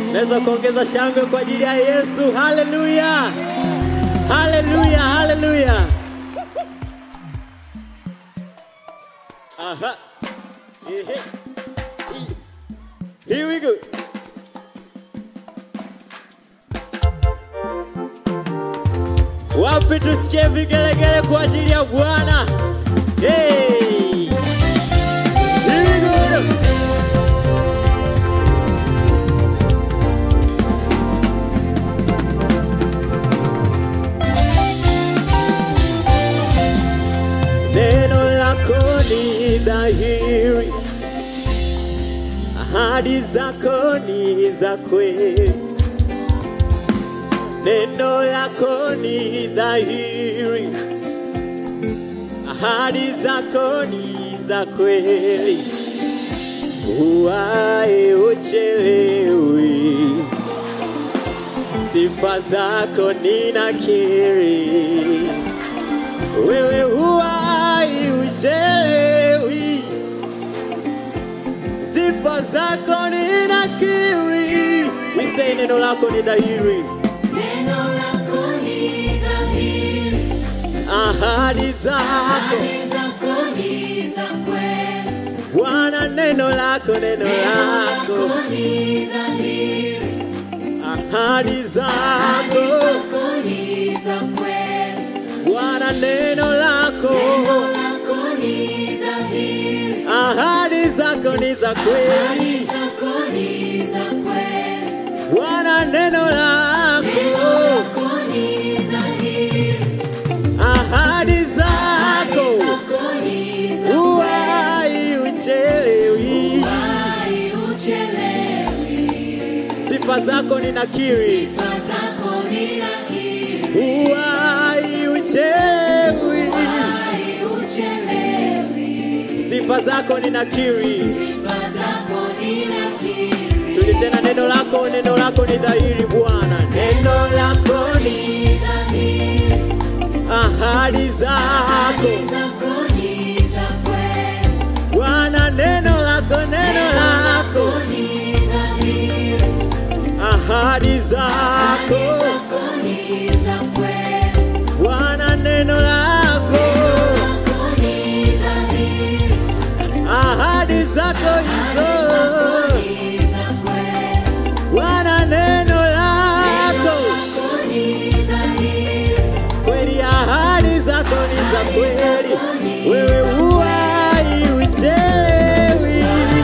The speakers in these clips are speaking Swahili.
Naweza kuongeza shangwe kwa ajili ya Yesu. Haleluya, haleluya, haleluya. Aha. Ehe. Here we go. Wapi tusikie vigelegele kwa ajili ya Bwana? Hey! Here we go. Neno lako ni dhahiri, ahadi zako ni za kweli. Neno lako ni dhahiri, ahadi zako ni za kweli. Uwae uchelewi, sifa zako ninakiri. Wewe huwai uchelewi, sifa zako ninakiri. We say neno lako ni dhahiri, Neno lako ni dhahiri, ahadi zako ahadi zako ni za kweli. Bwana, neno lako, neno Neno lako, lako ni dhahiri, ahadi ahadi zako zako ni za kweli. Bwana, neno lako, Neno lako ni dhahiri, ahadi zako ni za ahadi kweli. zako ni za kweli. Bwana, neno Neno lako, lako ni dhahiri, ahadi ahadi zako zako ni za kweli. Uwai uchelewi, Wai uchelewi, sifa zako ninakiri. sifa zako ninakiri. Uwai uchelewi, Wai uchelewi, sifa zako ninakiri. sifa zako ninakiri. Tuli tena, neno lako, neno lako ni dhahiri Bwana, neno lako ni Ni dhahiri, ahadi zako ahadi zako ni za kweli. Bwana, neno lako, neno lako, ni dhahiri, ahadi ahadi zako zako ni za kweli. Bwana, neno lako, Lako ni dhahiri, ahadi zako hizo ni za kweli. Bwana, neno lako Ni dhahiri, kweli, ahadi zako ni za kweli. Wewe huwai uchelewi,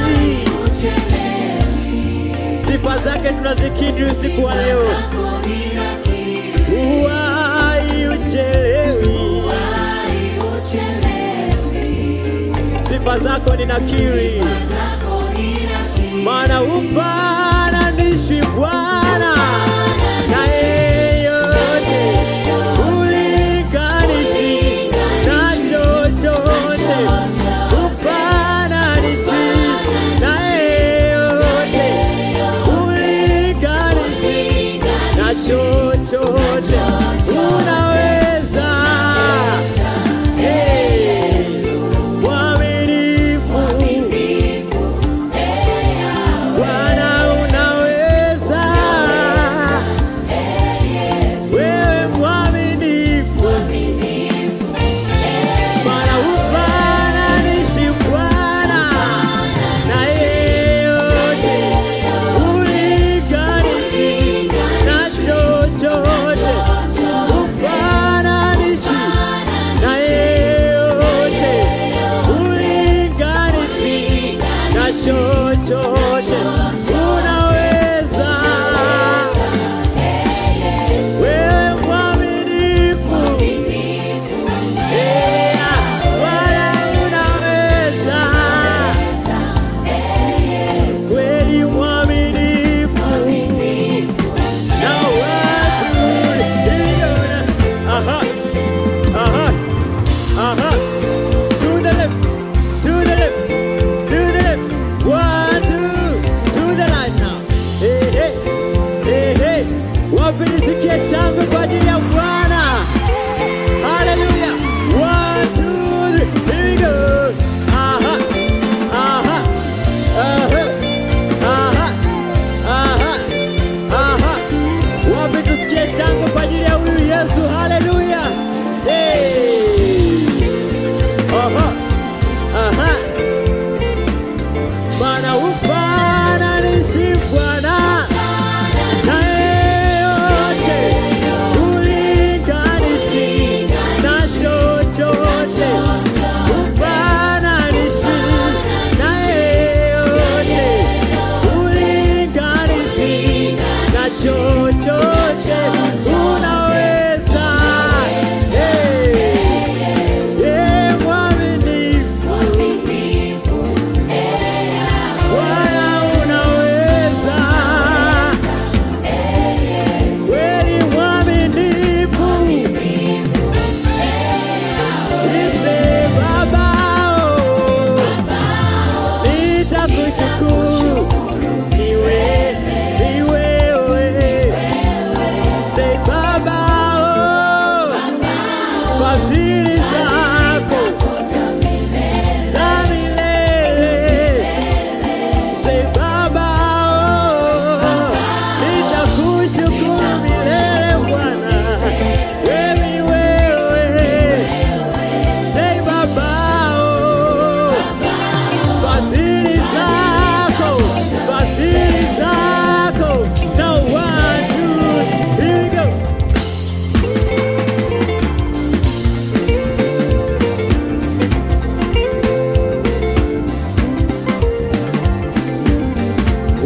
uchelewi, sifa zake tunazikiri usiku wa leo. zako ninakiri. Huwai uchelewi, Wai uchelewi, sifa zako ninakiri, zako ninakiri. maana ufananishwi Bwana na yeyote, ulinganishwi na chochote, ufananishwi na yeyote, ulinganishwi na chochote, unaweza Hey, mwaminifu Bwana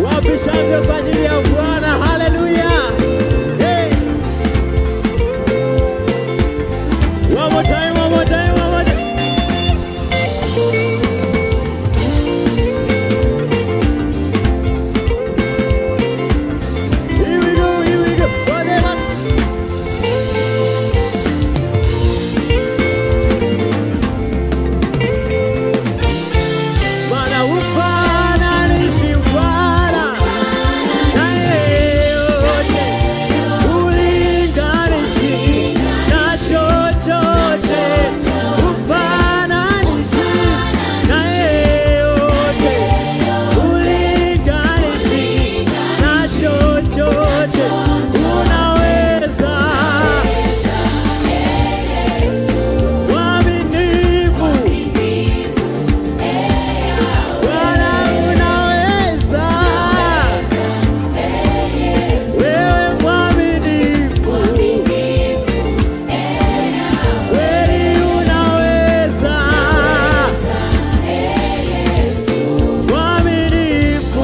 Wapi shangwe kwa ajili ya Bwana? Haleluya! Hey. One more time, one more time, one more time. Here we go, here we go. For the last Bwana upana nisi Bwana na yeyote ulinganishi na chochote upana nisi na yeyote ulinganishi na chochote unaweza mwaminifu Bwana unaweza, wewe mwaminifu, kweli unaweza, mwaminifu,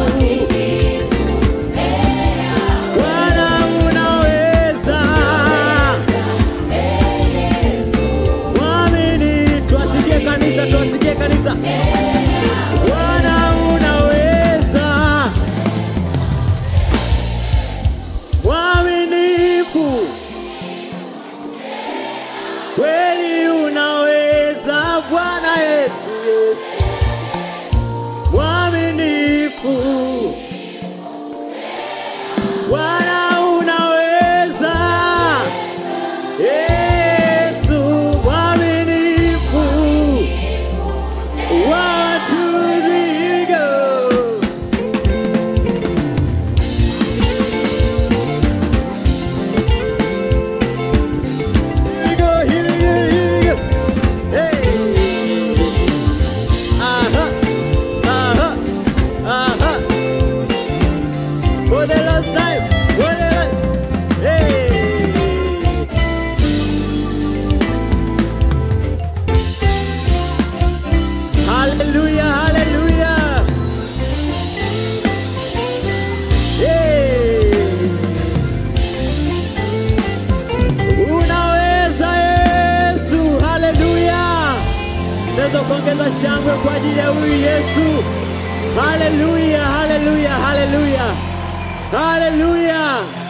Bwana unaweza, mwaminifu, tuwasikie kanisa, tuwasikie kanisa. Bwana unaweza, mwaminifu, kweli unaweza, Bwana Yesu, Yesu, mwaminifu, Bwana unaweza, Yesu, mwaminifu. One, two, three, go. Here we go, here we go, here we go. Hey. Uh-huh, uh-huh, uh-huh. For the last time, for the last. Hey. Hallelujah, hallelujah. Hey. Unaweza Yesu, haleluya. Naweza kuongeza shangwe kwa ajili ya huyu Yesu. Haleluya, haleluya, haleluya. Haleluya.